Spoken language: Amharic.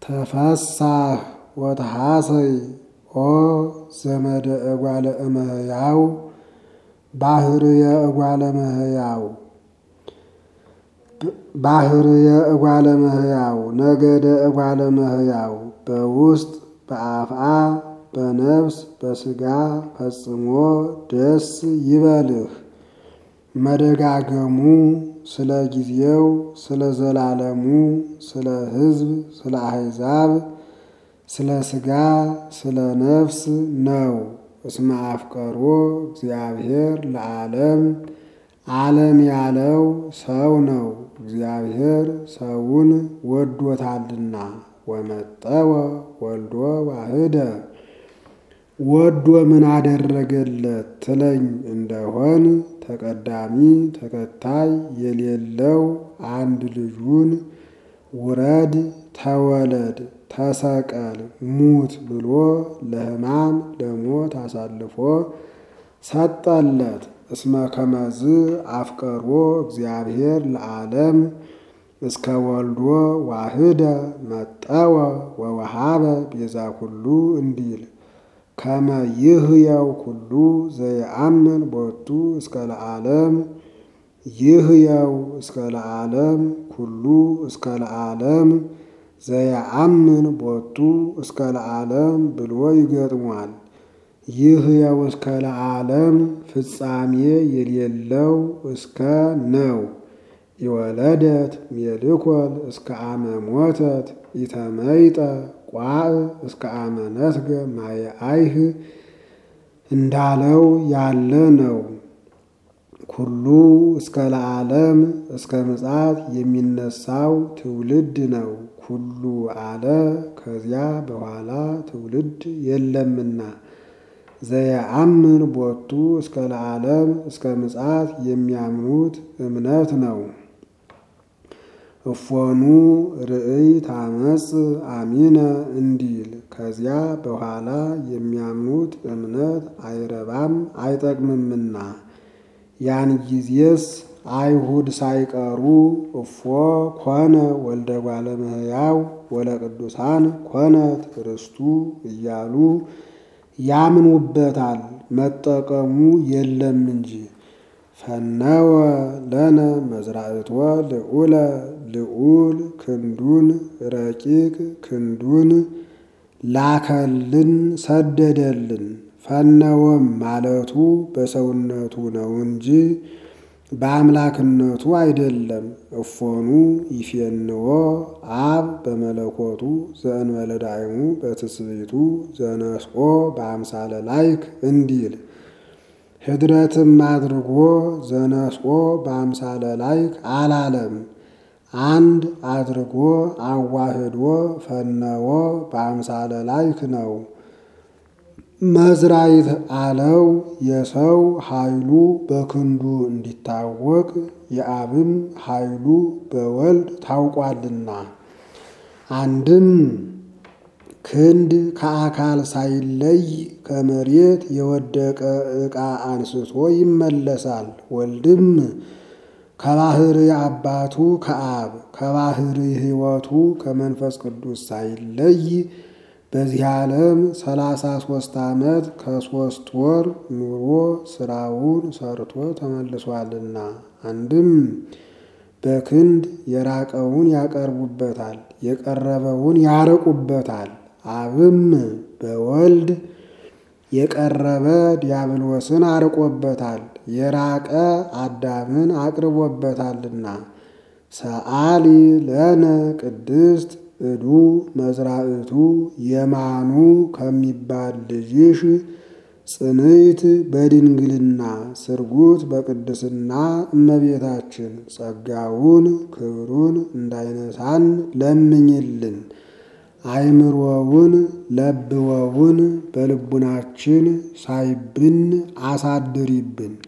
ተፈሳህ ወተሐሰይ ኦ ዘመደ እጓለ እመሕያው ባህርየ እጓለ እመሕያው ባህርየ እጓለ እመሕያው ነገደ እጓለ እመሕያው በውስጥ በአፍአ በነፍስ በሥጋ ፈጽሞ ደስ ይበልህ። መደጋገሙ ስለ ጊዜው ስለ ዘላለሙ ስለ ሕዝብ ስለ አሕዛብ ስለ ሥጋ ስለ ነፍስ ነው። እስመ አፍቀሮ እግዚአብሔር ለዓለም ዓለም ያለው ሰው ነው። እግዚአብሔር ሰውን ወዶታልና ወመጠወ ወልዶ ዋህደ ወዶ ምን አደረገለት ትለኝ እንደሆን ተቀዳሚ ተከታይ የሌለው አንድ ልጁን ውረድ ተወለድ ተሰቀል ሙት ብሎ ለሕማም ለሞት አሳልፎ ሰጠለት። እስመ ከመዝ አፍቀሮ እግዚአብሔር ለዓለም እስከ ወልዶ ዋህደ መጠወ ወወሃበ ቤዛ ኩሉ እንዲል ከመ ይህየው ኩሉ ዘየአምን ቦቱ እስከ ለዓለም ይህየው እስከ ለዓለም ኩሉ እስከ ለዓለም ዘየአምን ቦቱ እስከ ለዓለም ብሎ ይገጥሟል። ይህየው እስከ ለዓለም ፍጻሜ የሌለው እስከ ነው። የወለደት ሜልኮል እስከ አመ ሞተት ኢተመይጠ ቋዕ እስከ አመ ነስገ ማየ አይህ እንዳለው ያለ ነው። ኩሉ እስከ ለዓለም እስከ ምጽአት የሚነሳው ትውልድ ነው። ኩሉ አለ ከዚያ በኋላ ትውልድ የለምና ዘየአምን ቦቱ እስከ ለዓለም እስከ ምጽአት የሚያምኑት እምነት ነው። እፎኑ ርእይ ታመጽ አሚነ እንዲል ከዚያ በኋላ የሚያምኑት እምነት አይረባም አይጠቅምምና ያን ጊዜስ አይሁድ ሳይቀሩ እፎ ኮነ ወልደ እጓለ እመሕያው ወለቅዱሳን ኮነት ርስቱ እያሉ ያምኑበታል። መጠቀሙ የለም እንጂ ፈነወ ለነ መዝራእቶ ልዑለ ልዑል ክንዱን ረቂቅ ክንዱን ላከልን ሰደደልን። ፈነወም ማለቱ በሰውነቱ ነው እንጂ በአምላክነቱ አይደለም። እፎኑ ይፌንዎ አብ በመለኮቱ ዘእንበለ ዳይሙ በትስብእቱ ዘነስኦ በአምሳለ ላይክ እንዲል ህድረትም አድርጎ ዘነስኦ በአምሳለ ላይክ አላለም። አንድ አድርጎ አዋህዶ ፈነወ በአምሳለ ላይክ ነው። መዝራይት አለው የሰው ኃይሉ በክንዱ እንዲታወቅ የአብም ኃይሉ በወልድ ታውቋልና። አንድም ክንድ ከአካል ሳይለይ ከመሬት የወደቀ ዕቃ አንስቶ ይመለሳል። ወልድም ከባህሪ አባቱ ከአብ ከባህሪ ሕይወቱ ከመንፈስ ቅዱስ ሳይለይ በዚህ ዓለም ሰላሳ ሦስት ዓመት ከሦስት ወር ኑሮ ስራውን ሰርቶ ተመልሷልና። አንድም በክንድ የራቀውን ያቀርቡበታል፣ የቀረበውን ያርቁበታል። አብም በወልድ የቀረበ ዲያብሎስን አርቆበታል፣ የራቀ አዳምን አቅርቦበታልና። ሰአሊ ለነ ቅድስት እዱ መዝራእቱ የማኑ ከሚባል ልጅሽ ጽንዕት በድንግልና ስርጉት በቅድስና እመቤታችን ጸጋውን ክብሩን እንዳይነሳን ለምኝልን። አይምሮውን ለብወውን በልቡናችን ሳይብን አሳድሪብን።